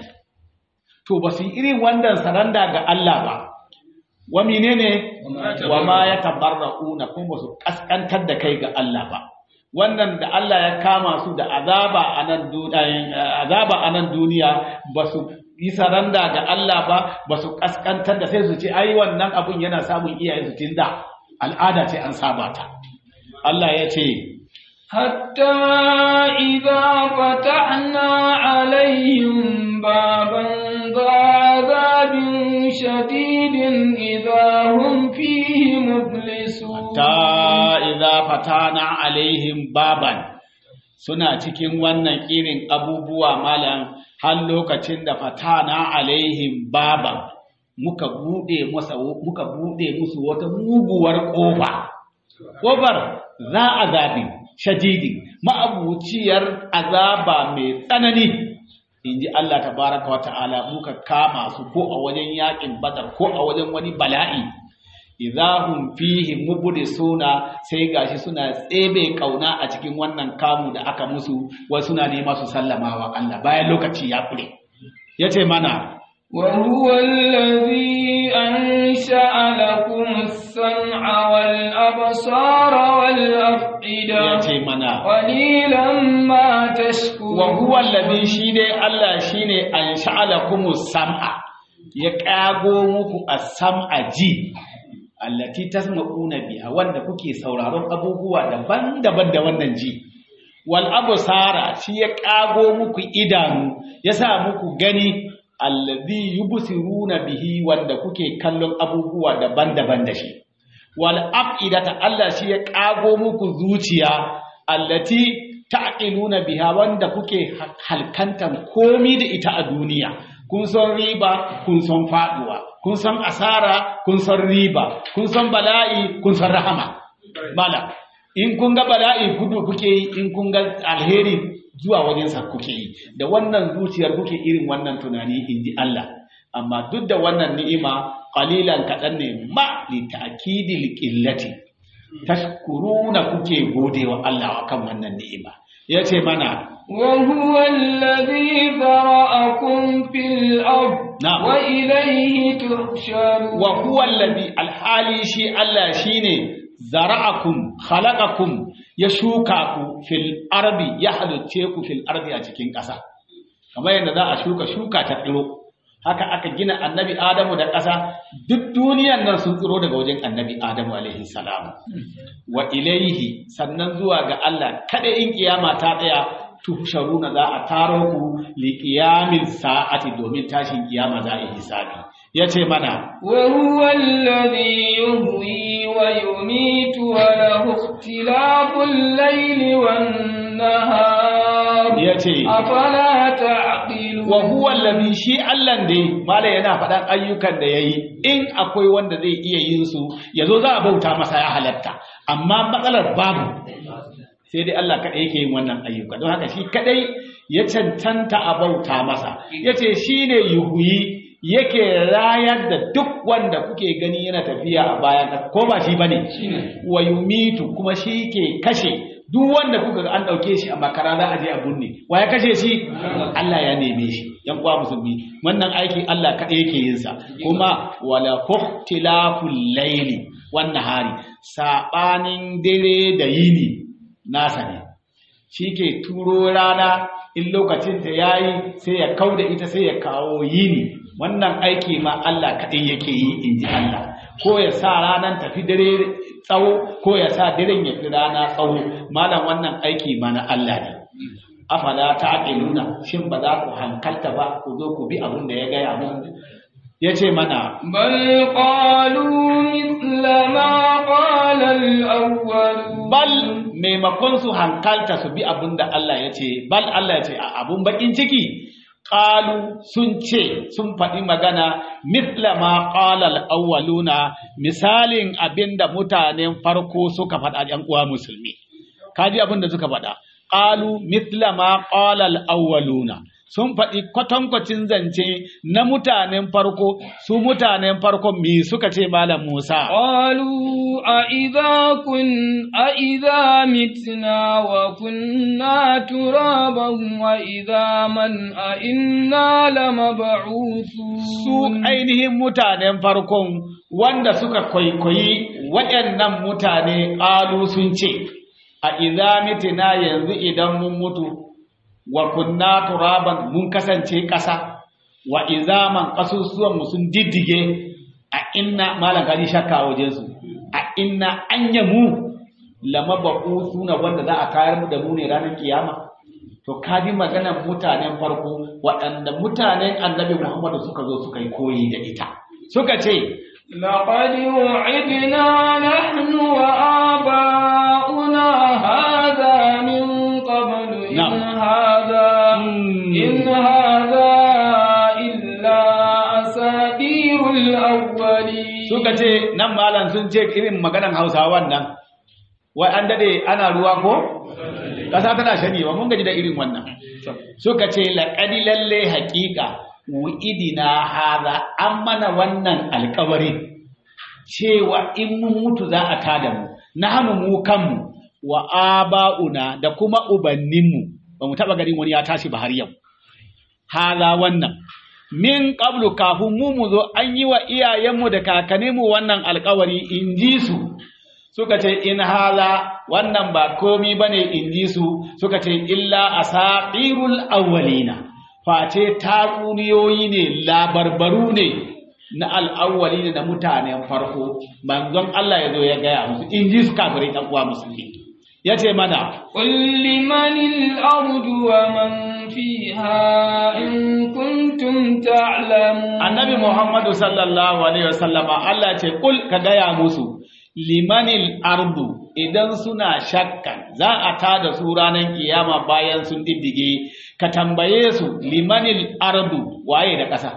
to ba su yi irin wannan saranda ga Allah ba wa menene wa ma ya tabarra'una kuma ba su kaskantar da kai ga Allah ba wannan da Allah ya kama su da azaba a nan azaba a nan duniya ba su yi saranda ga Allah ba ba su kaskantar da sai su ce ai wannan abun yana samun iyayen su tunda al'ada ce an saba ta Allah ya ce حتى إذا فتحنا عليهم بابا ذا عذاب شديد إذا هم فيه مبلسون ta idza fatana alaihim baban suna cikin wannan irin abubuwa malam har lokacin da fatana alaihim baban muka bude masa muka bude musu wata muguwar kofa kofar za azabi shadidi ma'abuciyar azaba mai tsanani inji Allah tabaraka wa ta'ala muka kama su ko a wajen yakin badar ko a wajen wani bala'i idahum fihi mublisuna sai gashi suna tsebe kauna a cikin wannan kamu da aka musu wai suna nema su sallama wa Allah bayan lokaci ya kure yace mana وهو الذي أنشأ لكم السمع والأبصار والأفئدة yace mana قليلا ما تشكرون wa huwa alladhi shine Allah shine ansha'alakumus sam'a ya kago muku as-sam'a ji allati tasma'una biha wanda kuke sauraron abubuwa daban-daban da wannan ji wal absara shi ya kago muku idanu ya sa muku gani alladhi yubsiruna bihi wanda kuke kallon abubuwa daban-daban da shi wal afidata Allah shi ya kago muku zuciya allati ta'qiluna biha wanda kuke halkantan komi da ita a duniya kun san riba kun san faduwa kun san asara kun san riba kun san bala'i kun san rahama mala in kun ga bala'i gudu kuke yi in kun ga alheri zuwa wajensa kuke yi da wannan zuciyar kuke irin wannan tunani inji Allah amma duk da wannan ni'ima qalilan kadan ne ma li ta'kidil qillati tashkuruna kuke godewa Allah akan wannan ni'ima yace mana وهو الذي ذرأكم في الأرض نعم. وإليه تحشرون wa huwa alladhi alhali shi Allah shine zara'akum khalaqakum ya shuka ku fil ardi ya halicce ku fil ardi a cikin ƙasa kamar yadda za a shuka shuka ta tsiro haka aka gina annabi Adamu da ƙasa duk duniyan nan sun tsiro daga wajen annabi Adamu alaihi salam wa ilaihi sannan zuwa ga Allah kada in kiyama ta tsaya tuhsharuna za a taro ku li qiyamin sa'ati domin tashin kiyama za a yi hisabi yace mana وهو الذي يهوي ويميت وله اختلاف الليل والنهار yace أفلا تعقلون wa huwa allazi shi Allah dai mala yana faɗan ayyukan da yayi in akwai wanda zai iya yin su yazo za a bauta masa ya halatta amma matsalar babu sai dai Allah kadai yake yin wannan ayyuka don haka shi kadai ya cancanta a bauta masa yace shine yuhuyi yake rayar da duk wanda kuke gani yana tafiya a bayan ƙasa, ko ba shi bane wa yumitu kuma shi ke kashe duk wanda kuka ga an dauke shi a makara za a je a bunne wa ya kashe shi Allah ya neme shi yan uwa musulmi wannan aiki Allah kaɗai yake yin sa kuma wala fuhtilaful layli wan nahari sabanin dare da yini nasa ne shi ke turo rana in lokacin ta yayi sai ya kauda ita sai ya kawo yini wannan aiki ma Allah kaɗai yake yi in ji Allah ko ya sa ranar tafi dare tsawo ko ya sa daren ya fi rana tsawo malam wannan aiki ma na Allah ne afala ta'qiluna shin ba za ku hankalta ba ku zo ku bi abin da ya gaya mu yace mana بل قالوا مثل ما قال الأول bal maimakon su hankalta su bi abin da Allah ya ce bal Allah ya ce a abun bakin ciki qalu sun ce sun faɗi magana mithla ma qala al-awwaluna misalin abinda mutanen farko suka faɗa ɗan uwa musulmi kaji abin da suka faɗa qalu mithla ma qala al-awwaluna sun faɗi kwatankwacin zance na mutanen farko su mutanen farko me suka ce malam Musa قالوا أإذا كن أإذا متنا وكنا ترابا وإذا من أئنا لمبعوثون su ainihin mutanen farkon wanda suka kwaikwayi waɗannan mutane ƙalu sun ce a idza mitina yanzu idan mun mutu wa kunna turaban mun kasance ƙasa wa izaman ƙasusuwan mu sun diddige a inna malam kaji shakka wajen su a inna anya mu lama suna wanda za a tayar mu da mu ne ranar kiyama to kaji maganar mutanen farko waɗanda mutanen annabi Muhammadu suka zo suka yi koyi da ita suka ce لقد وعدنا نحن وآباؤنا هذا من قبل إن نعم. هذا مم. إن هذا إلا أساطير nan malam sun ce irin maganan hausawan nan wai an dade ana ruwa ko ƙasa tana shanyewa mun gaji da irin wannan suka ce laƙadi lalle haƙiƙa wu'idina haza an mana wannan alƙawari cewa in mun mutu za a tada mu na hannu mu kanmu wa aba'una da kuma ubanninmu ba mu taɓa ganin wani ya tashi ba har yau haza wannan min qablu kafin mu mu zo an yi wa iyayenmu da kakanninmu wannan alƙawari in ji su suka ce in hala wannan ba komi bane in ji su suka ce illa asatirul awwalina face tatsuniyoyi ne labarbaru ne na al'awwali na mutanen farko manzon Allah ya zo ya gaya musu in ji su kafirai ɗan uwa musulmi ya ce mana قل لمن الأرض ومن فيها إن كنتم تعلمون annabi Muhammadu sallallahu alaihi wasallama Allah ce kul ka gaya musu limanil ardu idan suna shakkan za a tada su ranar kiyama bayan sun diddige ka tambaye su limanil ardu waye da ƙasa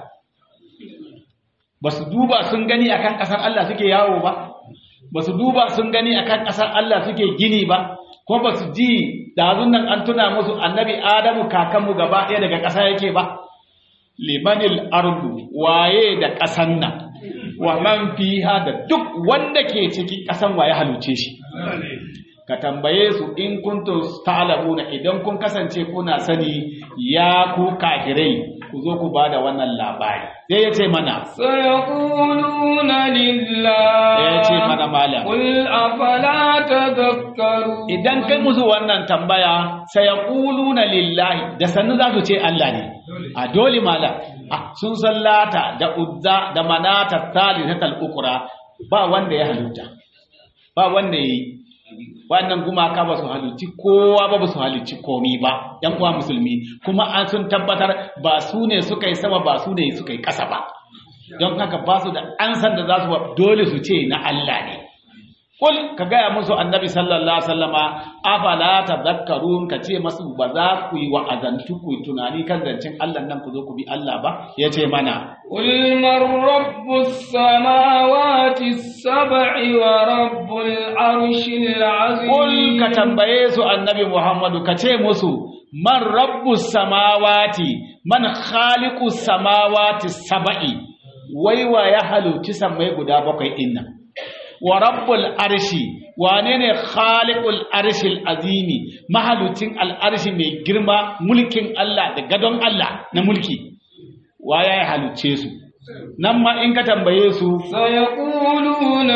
ba su duba sun gani akan ƙasar Allah suke yawo ba ba su duba sun gani akan ƙasar Allah suke gini ba ko ba su ji dazun nan an tuna musu annabi Adamu kakanmu gaba ɗaya daga ƙasa yake ba limanil ardu waye da ƙasan nan wa man fiha da duk wanda ke cikin ƙasan waye haluce shi ka tambaye su in kuntum ta'lamuna idan kun kasance kuna sani ya ku kafirai ku zo ku bada wannan labari sai ya ce mana سيقولون لله ya ce mana malam قل أفلا تذكرون idan kai musu wannan tambaya sai ya na lillahi da sannu za su ce Allah ne a dole malam Ah, sun sallata da uzza da manata thalithatal ukra ba wanda ya halitta ba wanda yi wannan gumaka ba su halicci kowa ba ba su halicci komi ba yan uwa musulmi kuma an sun tabbatar ba su ne suka yi sama ba su ne suka yi ƙasa ba don haka ba su da ansan da za su ba dole su ce na Allah ne Kul ka gaya musu annabi sallallahu alaihi wasallama afala tadhakkarun ka ce masu ba za ku yi wa'azantu ku yi tunani kan zancen Allah nan ku zo ku bi Allah ba yace mana قل من رب السماوات السبع ورب العرش العظيم Kul ka tambaye su annabi Muhammadu ka ce musu man rabbus samawati man khaliqus samawati sab'i wai wa ya haluci sammai guda bakwai din nan wa rabbul arshi wane ne khaliqul arshil azimi mahalucin al'arshi mai girma mulkin Allah da gadon Allah na mulki wa ya haluce su nan ma in ka tambaye su سيقولون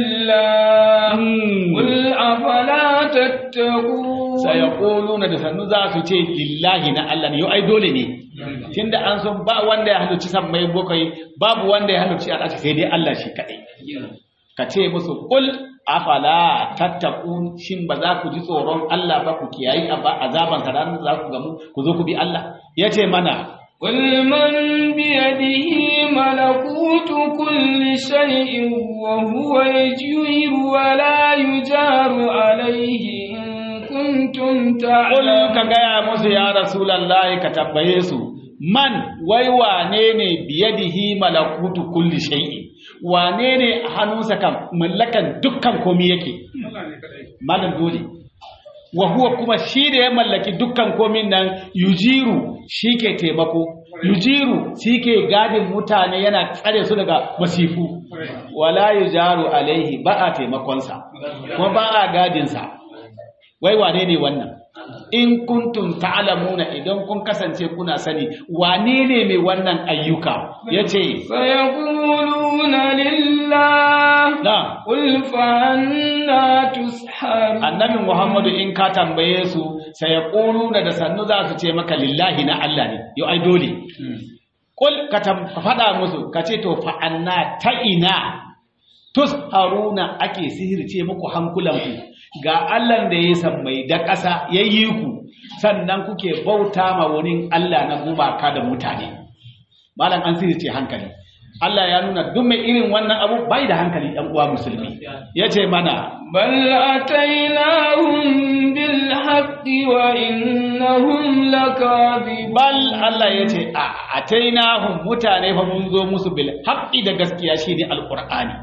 لله hmm, قل أفلا تتقون sayaquluna da sannu za su ce lillahi na Allah ne yau ai dole ne tunda an san ba wanda ya halarci sammai bakwai babu wanda ya halarci al'arshi sai dai Allah shi kadai ka ce musu kul afala tattaqun shin ba za ku ji tsoron Allah ba ku kiyayi aba azaban sa ranar da za ku gamu ku zo ku bi Allah yace mana قل من بيده ملكوت كل شيء وهو يجير ولا يجار عليه إن كنتم kul تعلمون ka gaya musu ya rasulullahi ka tabbaye su man wai wane ne biyadihi malakutu kulli shay'in wane ne a hannunsa kan mallakan dukkan komi yake malam dole wa huwa kuma shi da ya mallaki dukkan komin nan yujiru shi ke taimako yujiru shi ke gadin mutane yana tsare su daga masifu wala yujaru alaihi ba a taimakonsa kuma ba a gadinsa wai wane ne wannan in kuntum ta'lamuna idan kun kasance kuna sani wane ne mai wannan ayyuka yace سيقولون لله na قل فأنا تسحرون annabi Muhammadu in ka tambaye su sai ya da sannu za su ce maka lillahi na Allah ne yau ai dole kul ka tam- ka faɗa musu ka ce to fa anna ta ina tusharuna ake sihirce muku hankulanku ga Allah da ya sammai da ƙasa ya yi ku sannan kuke bauta ma wani Allah na gumaka da mutane malam an sihirce hankali Allah ya nuna duk mai irin wannan abu bai da hankali ɗan uwa musulmi ya ce mana بل أتيناهم بالحق وإنهم لكاذبون bal Allah ya ce a atainahum mutane fa mun zo musu bil haqqi da gaskiya shine alqur'ani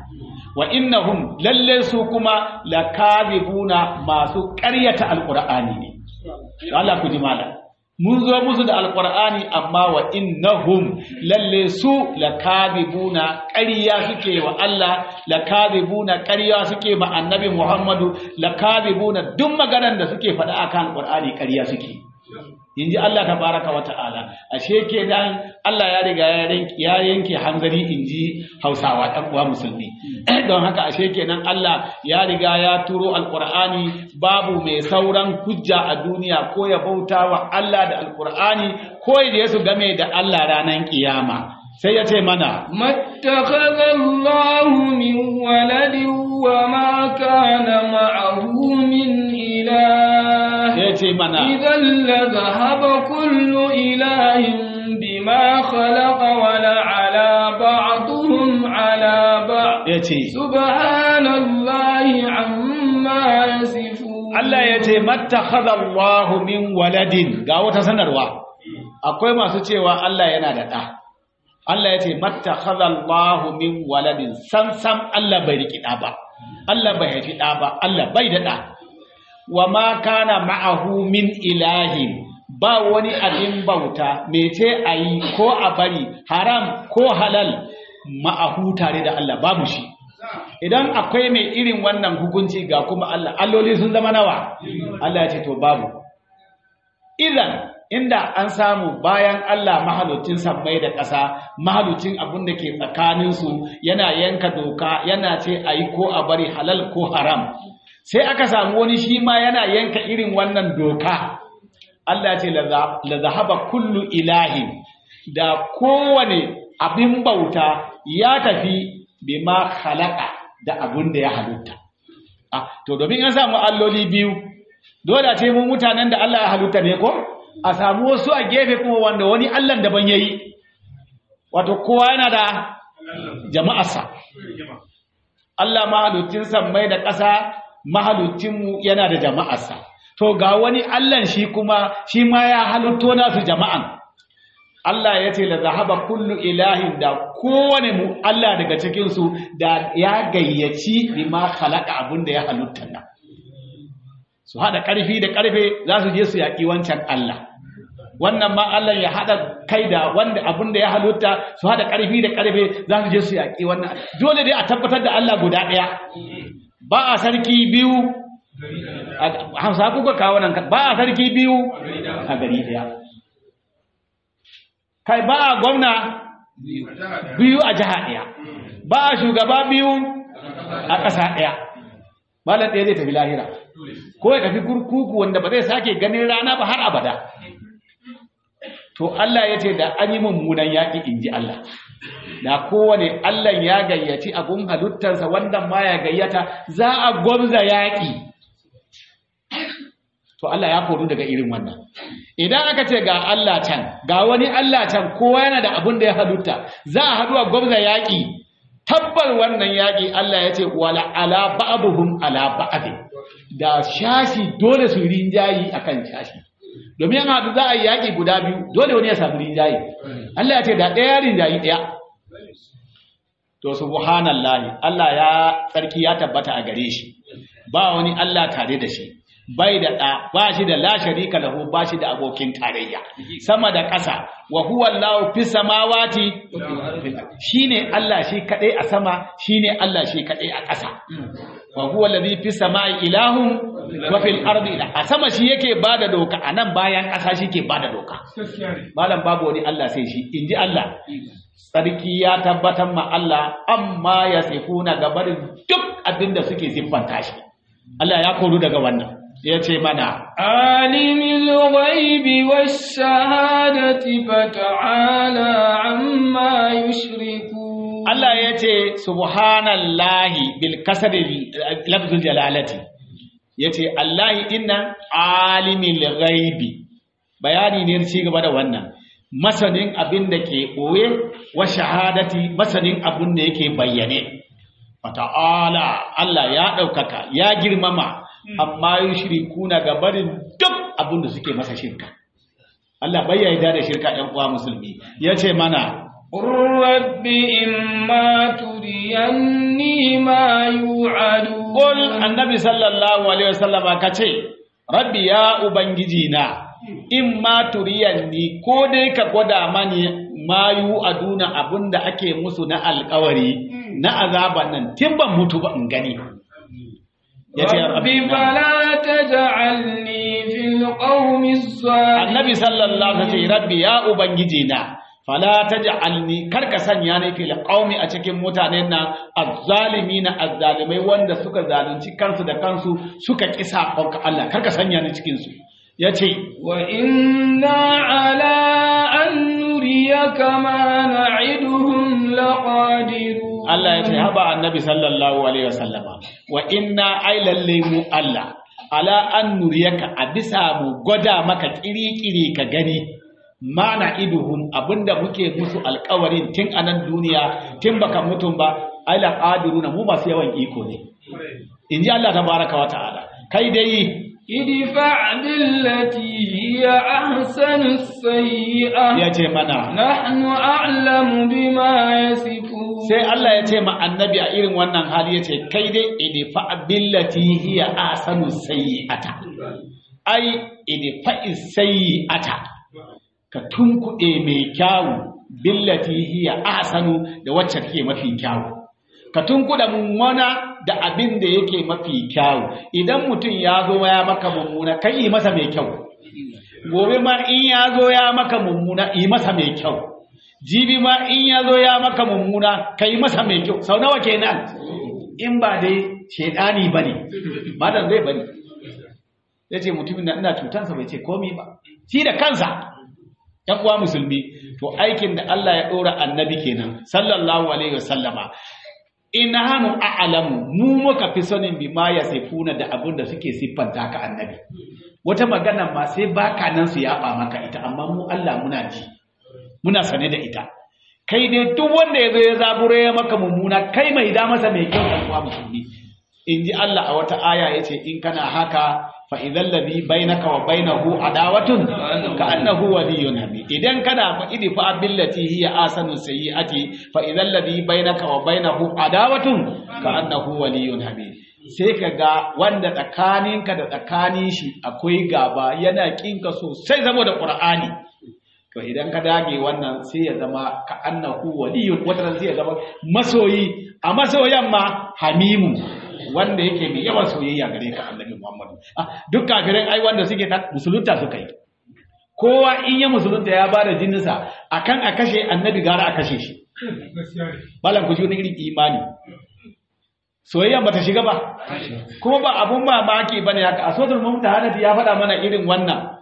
wa innahum lalle su kuma lakadibuna masu ƙaryata alqur'ani ne Allah ku ji malam mun zo musu da alqur'ani amma wa innahum lalle su lakadibuna ƙarya suke wa Allah lakadibuna ƙarya suke ma annabi Muhammadu lakadibuna duk maganar da suke faɗa akan alqur'ani ƙarya suke inji Allah tabaraka wa ta'ala ashe kenan Allah ya riga ya yanke hanzari inji Hausawa ɗan uwa musulmi don haka ashe kenan Allah ya riga ya turo alqur'ani babu mai sauran hujja a duniya ko ya bauta wa Allah da alqur'ani ko ya su game da Allah ranar kiyama sai ya ce mana mattakhadha Allahu min waladin wa ma kana ma'ahu min ilah ya ce mana idan la dhahaba kullu ilahin bima khalaqa wa la ala ba'dhum ala ba'd ya ce subhanallahi amma yasifun Allah ya ce mattakhadha Allahu min waladin ga wata sanarwa akwai masu cewa Allah yana da ɗa Allah ya ce mattakhadha Allahu min waladin sam sam Allah bai riki ɗa ba Allah bai haifi ɗa ba Allah bai da ɗa wa ma kana ma'ahu min ilahin ba wani abin bauta mece ayi ko a bari haram ko halal ma'ahu tare da Allah babu shi idan akwai mai irin wannan hukunci ga kuma Allah alloli sun zama nawa Allah ya ce to babu idan inda an samu bayan Allah mahalucin sammai da ƙasa mahalucin abin da ke tsakaninsu yana yanka doka yana ce a yi ko a bari halal ko haram sai aka samu wani shi ma yana yanka irin wannan doka Allah ce la zahaba kullu ilahin da kowane abin bauta ya tafi bima khalaqa da abun da ya halitta ah to domin an samu alloli biyu dole a ce mu mutanen da Allah ya halitta ne ko a samu wasu a gefe kuma wanda wani Allah daban yayi wato kowa yana da jama'arsa Allah mahalucin sammai da ƙasa mahalucinmu yana da jama'arsa to ga wani Allah shi kuma shi ma ya halitto nasu jama'an Allah ya ce la zahaba kullu ilahin da kowane mu Allah daga cikin su da ya gayyaci bima khalaqa abin da ya halitta nan su hada karfi da karfe za su je su yaki wancan Allah wannan ma Allah ya hada kai da wanda abin da ya halitta su hada karfi da karfe za su je su yaki wannan dole dai a tabbatar da Allah guda daya ba a sarki biyu hamsa kuka kawo nan ba a sarki biyu a gari daya kai ba a gwamna biyu a jiha ɗaya ba a shugaba biyu a ƙasa ɗaya malar ɗaya zai tafi lahira ko ya tafi kurkuku wanda ba zai sake ganin rana ba har abada to Allah ya ce da an yi mummunan yaƙi in ji Allah da kowane Allah ya gayyaci abun halittarsa wanda ma ya gayyata za a gwamza yaƙi to Allah ya koru daga irin wannan idan aka ce ga Allah can ga wani Allah can kowa yana da abun da ya halitta za a haɗu a gwamza yaƙi tabbar wannan yaƙi Allah ya ce wala ala ba'dhum ala ba'd da shashi dole su rinjayi akan shashi domin yana haɗu za a yi yaƙi guda biyu dole wani ya samu rinjayi Allah ya ce da ɗaya rinjayi ɗaya to subhanallahi Allah ya tsarki ya tabbata a gare shi ba wani Allah tare da shi bai da ɗa ba shi da la sharika lahu ba shi da abokin tarayya sama da ƙasa wa huwa Allahu fi samawati shine Allah shi kadai a sama shine Allah shi kadai a ƙasa wa huwa alladhi fi samai ilahun wa fil ardi a sama shi yake bada doka anan bayan ƙasa shi ke bada doka malam babu wani Allah sai shi inji Allah sarki ya tabbatar ma Allah amma ya sifuna gabarin duk abinda suke siffanta shi Allah ya koru daga wannan ya ce mana alimul ghaibi wash shahadati fata'ala amma yushriku Allah ya ce subhanallahi bil kasri lafzul jalalati yace Allah inna alimul ghaibi bayani ne ci gaba da wannan masanin abin da ke boye wa shahadati masanin abin da yake bayyane fata'ala Allah ya ɗaukaka ya girmama amma yushrikuna ga barin duk abin da suke masa shirka Allah bai yarda da shirka ɗan uwa musulmi yace mana قل رب إما تريني ما يوعدون Qul annabi sallallahu alaihi wasallam ka ce rabbi ya ubangiji na in ma turiyanni ko dai ka gwada mani mayu aduna abinda ake musu na alkawari na azaban nan tun ban mutu ba in gani yace رب فلا تجعلني في القوم الظالمين annabi sallallahu alaihi wasallam rabbi ya ubangiji na fala taj'alni karka sanya ni fil qaumi a cikin mutanen nan azzalimin azzalimai wanda suka zalunci kansu da kansu suka kisa ka Allah karka sanya ni cikin su yace وإنا على أن نريك ما نعدهم لقادرون Allah yace haba annabi sallallahu alaihi wasallama wa inna ailalle mu Allah ala an nuriyaka a bisa mu gwada maka kiri-kiri ka gani mana iduhum abinda muke musu alkawarin tun a nan duniya tun baka mutum ba ala qadiruna mu masu yawan iko ne in ji Allah tabaraka wa ta'ala kai dai ادفع بالتي هي أحسن السيئة ya ce mana نحن أعلم بما يصفون sai Allah ya ce ma annabi a irin wannan hali ya ce kai dai idfa billati hiya ahsanu sayyi'ata ai idfa sayyi'ata ka tunkuɗe mai kyawu billati hiya ahsanu da wacce take mafi kyawu ka tunkuɗa mummuna da abin da yake mafi kyawu idan mutum ya zo ya maka mummuna kai yi masa mai kyau gobe ma in ya zo ya maka mummuna yi masa mai kyau jibi ma in ya zo ya maka mummuna ka yi masa mai kyau sau nawa kenan in ba dai shaidani ba ne madan zai bari ya ce mutumin da ina cutansa bai ce komi ba shi da kansa ‘yan uwa musulmi to aikin da Allah ya ɗora annabi kenan sallallahu alaihi wasallama in hannu a'alamu mu muka fi sanin bi ma ya sifuna da abin da suke siffanta ka annabi wata magana ma sai baka nan su yaba maka ita amma mu Allah muna ji muna sane da ita kai dai duk wanda ya zo ya zaburo ya maka mummuna kai mai da masa mai kyau ɗan uwa musulmi in ji Allah a wata aya ya ce in kana haka fa idan ladhi bainaka wa bainahu adawatun ka annahu waliyyun hamid idan kana fa idi fa billati hiya asanu sayyiati fa idan ladhi bainaka wa bainahu adawatun ka annahu waliyyun hamid sai ka ga wanda tsakaninka da tsakanin shi akwai gaba yana kinka sosai saboda qur'ani to idan ka dage wannan sai ya zama ka annahu waliyun wata sai ya zama masoyi a masoyan ma hamimu wanda yake mai yawan soyayya gare ka annabi Muhammadu ah duk kafirin ai wanda suke ta musulunta suka yi kowa in ya musulunta ya bada jininsa akan a kashe annabi gara a kashe shi balan ku ji wani irin imani soyayya bata shiga ba kuma ba abun mamaki bane haka a suratul mumtahanati ya faɗa mana irin wannan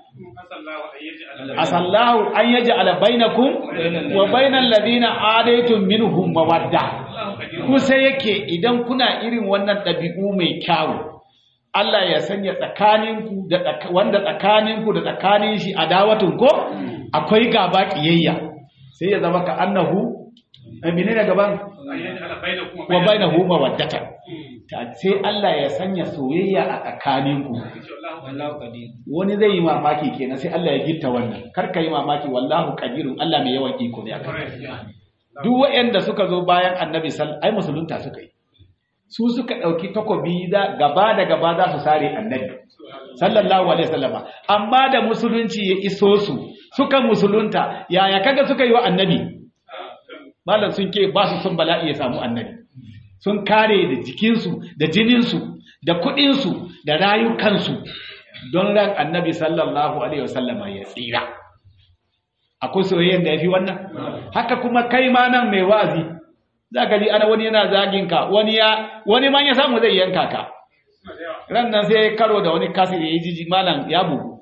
asallahu an yaj'ala bainakum wa bainal ladina adaytum minhum mawadda kusa yake idan kuna irin wannan ɗabi'u mai kyawu Allah ya sanya tsakaninku da tsaka- wanda tsakaninku da tsakanin shi adawatun ko akwai gaba kiyayya sai ya zama ka annahu eh, menene gaban wa bainahu mawaddatan Ta- sai Allah ya sanya soyayya a tsakaninku wani zai yi mamaki kenan sai Allah ya gitta wannan kar ka yi mamaki wallahu qadirun Allah mai yawan iko ne akan duk waɗanda suka zo bayan annabi sal ai musulunta suka yi su suka ɗauki takobi da gaba da gaba za su sare annabi sallallahu alaihi wasallama amma da musulunci ya iso su suka musulunta yaya kaga suka yi wa annabi malam sun ke ba su son bala'i ya samu annabi sun kare da jikinsu da jininsu da kuɗinsu da rayukansu don ran annabi sallallahu alaihi wasallama ya tsira akwai soyayyar da ya fi wannan haka kuma kai ma nan mai wazi za ka ji ana wani yana zagin ka wani ya wani man ya samu zai yanka ka ran nan sai karo da wani kasir ya yi jiji malam ya bugu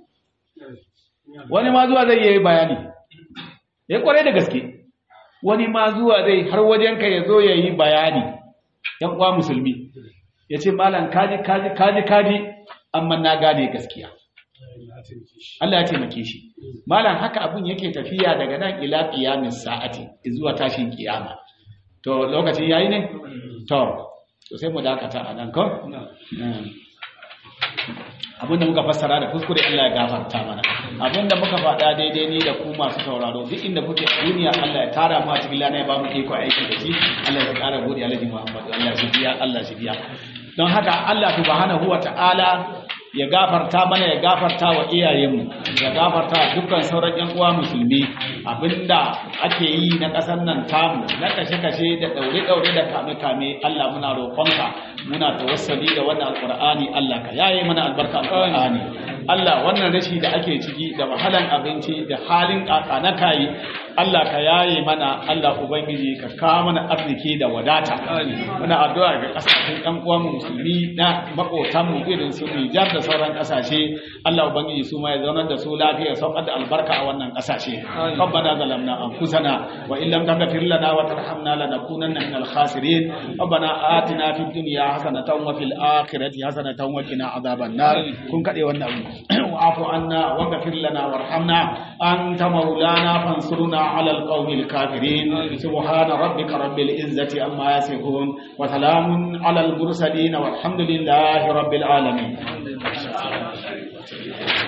wani ma zuwa zai yi bayani ya kware da gaske wani ma zuwa zai har wajenka ya zo ya yi bayani yan uwa musulmi ya ce malam kaji kaji kaji kaji amma na gane gaskiya Allah ya taimake shi malam haka abun yake tafiya daga nan ila qiyamis sa'ati zuwa tashin kiyama to lokacin yayi ne to to sai mu dakata a nan ko abinda muka fassara da kuskure Allah ya gafarta mana abinda muka faɗa daidai ni da ku masu sauraro duk inda kuke a duniya Allah ya tara mu a cikin lana ya ba mu iko aiki da shi Allah ya ƙara gode Alhaji Muhammad Allah shi biya Allah shi biya don haka Allah subhanahu wa ta'ala ya gafarta mana ya gafarta wa iyayenmu ya gafarta wa dukkan sauran yan uwa musulmi abinda ake yi na ƙasar nan tamu na kashe-kashe da ɗaure-ɗaure da kame-kame Allah muna roƙonka muna tawassali da wannan alƙur'ani Allah ka yaye mana albarka alƙur'ani Allah wannan rashi da ake ciki da wahalan abinci da halin ƙaƙa na kayi Allah ka yaye mana Allah ubangiji ka kawo mana arziki da wadata muna addu'a ga kasashen ɗan uwan musulmi na makotan mu irin su Nijar da sauran kasashe Allah ubangiji su ma ya zaunar da su lafiya saukar da albarka a wannan kasashe ربنا ظلمنا انفسنا وان لم تغفر لنا وترحمنا لنكونن من الخاسرين ربنا آتنا في الدنيا حسنة وفي الآخرة حسنة وقنا عذاب النار كن كدي wannan واعف عنا واغفر لنا وارحمنا أنت مولانا فانصرنا على القوم الكافرين سبحان ربك رب العزة عما يصفون وسلام على المرسلين والحمد لله رب العالمين